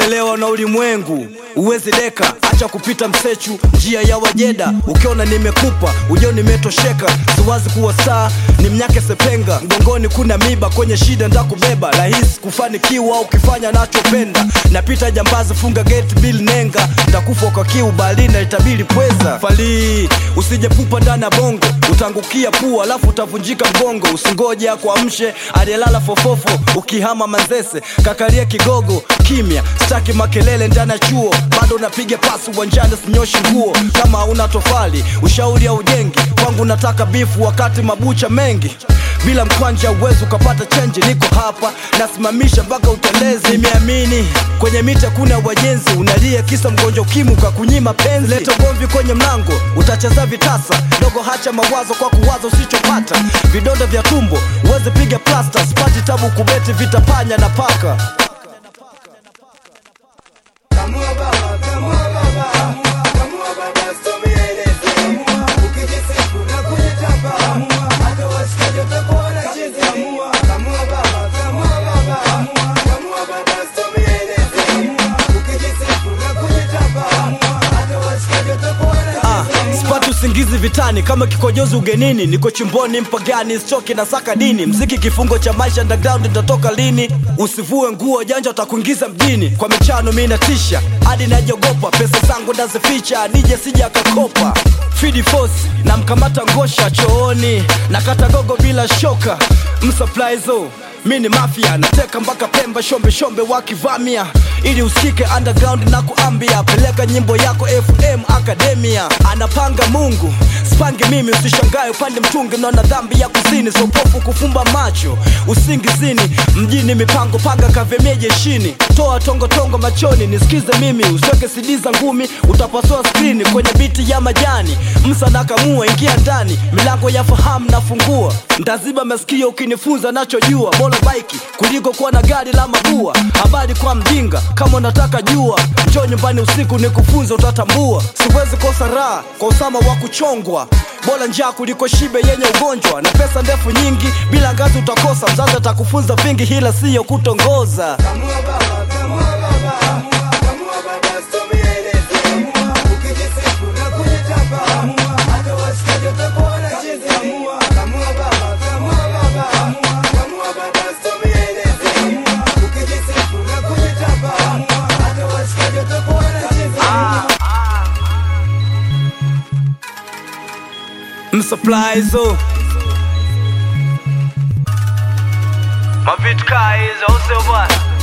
umelelewa na ulimwengu uwezi deka acha kupita msechu njia ya wajeda ukiona nimekupa ujio nimetosheka siwazi kuwa saa ni mnyake sepenga mgongoni kuna miba kwenye shida ndakubeba rahisi kufanikiwa ukifanya nachopenda napita jambazi funga gate bill nenga ndakufa kwa kiu balina itabili pweza falii usije pupa ndani ya bongo utangukia pua alafu utavunjika mgongo usingoje akuamshe aliyelala fofofo ukihama manzese kakalia kigogo kimya staki makelele ndani ya chuo bado napiga pasi uwanjani sinyoshi nguo kama una tofali ushauri au ujengi kwangu nataka bifu wakati mabucha mengi bila mkwanja uwezi ukapata chenji niko hapa nasimamisha mpaka utelezi nimeamini kwenye mita kuna wajenzi unalia kisa mgonjwa ukimu kakunyima penzi leta gomvi kwenye mlango utacheza vitasa dogo hacha mawazo kwa kuwaza usichopata vidonda vya tumbo uweze piga plasta spati tabu kubeti vitapanya na paka Kamua baba, kamua baba, kamua baba, usitumileze. Ukijisifu na kujitapa, hata washikaji watakuwa wanacheza. Kamua baba, kamua baba, kamua baba, usitumileze. Ukijisifu na kujitapa, hata washikaji watakuwa Ah, wanacheza. sipati usingizi vitani kama kikojozi ugenini niko chimboni mpagani stoki na saka dini mziki kifungo cha maisha underground ndatoka lini usivue nguo janja utakuingiza mjini kwa michano mi natisha hadi najogopa pesa zangu ndazificha nije sija akakopa fidi force na mkamata ngosha chooni nakata gogo bila shoka msupplyzo mi ni mafia nateka mpaka pemba shombe shombe wakivamia ili usikike underground na kuambia peleka nyimbo yako fm academia anapanga mungu spange mimi usishangae upande mtungi naona dhambi ya kuzini sopofu kufumba macho usingizini mjini mipango panga kavemie jeshini toa tongotongo machoni nisikize mimi usiweke sidi za ngumi utapasua skrini kwenye biti ya majani msa nakamua ingia ndani milango ya fahamu nafungua ndaziba masikio ukinifunza nachojua bora baiki kuliko kuwa na gari la mabua habari kwa mjinga kama unataka jua njoo nyumbani usiku nikufunza utatambua siwezi kosa raha kwa usama wa kuchongwa bora njaa kuliko shibe yenye ugonjwa na pesa ndefu nyingi bila ngazi utakosa mzazi atakufunza vingi hila siyo kutongoza Kamua baba, kamua baba, kamua baba, usitumileze. Ukijisifu na kujitapa, hata washikaji watakuwa wanacheza. Kamua baba, kamua baba, kamua baba, usitumileze. Ukijisifu na kujitapa, hata washikaji watakuwa wanacheza. msupplyzo mavitu kaa hizo au sio bwana